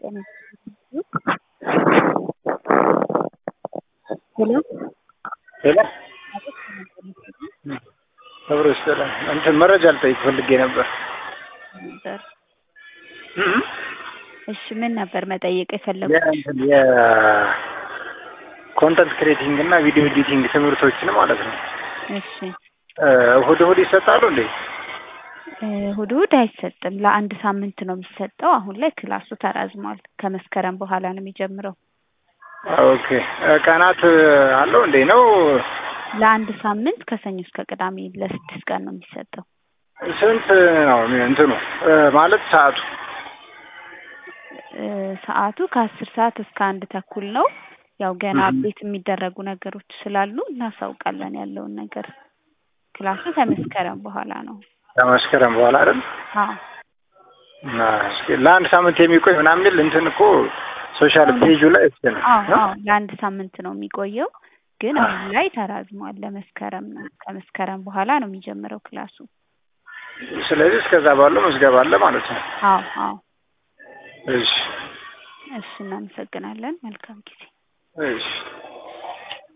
ሄሎ ሄሎ ክብሩ ይስጥልን። እንትን መረጃ ልጠይቅ ፈልጌ ነበር። ነበር። እሺ ምን ነበር መጠየቅ የፈለጉት? የእንትን የኮንተንት ክሬቲንግ እና ቪዲዮ ኤዲቲንግ ትምህርቶችን ማለት ነው። እሺ እሁድ እሁድ ይሰጣሉ እንዴ? እሁድ እሁድ አይሰጥም። ለአንድ ሳምንት ነው የሚሰጠው። አሁን ላይ ክላሱ ተራዝሟል። ከመስከረም በኋላ ነው የሚጀምረው። ኦኬ ቀናት አለው እንዴ ነው? ለአንድ ሳምንት ከሰኞ እስከ ቅዳሜ ለስድስት ቀን ነው የሚሰጠው። ስንት ነው እንትኑ ማለት ሰዓቱ? እ ሰዓቱ ከአስር ሰዓት እስከ አንድ ተኩል ነው። ያው ገና አፕዴት የሚደረጉ ነገሮች ስላሉ እናሳውቃለን ያለውን ነገር። ክላሱ ከመስከረም በኋላ ነው። ከመስከረም በኋላ አይደል? አዎ እና እስኪ ለአንድ ሳምንት የሚቆይ ምናምን የሚል እንትን እኮ ሶሻል ፔጁ ላይ እስኪ ነው አዎ አዎ ለአንድ ሳምንት ነው የሚቆየው። ግን አሁን ላይ ተራዝሟል። ለመስከረም ነው። ከመስከረም በኋላ ነው የሚጀምረው ክላሱ። ስለዚህ እስከዛ ባለው መዝገብ አለ ማለት ነው። አዎ አዎ እሺ እሺ እናመሰግናለን። መልካም ጊዜ። እሺ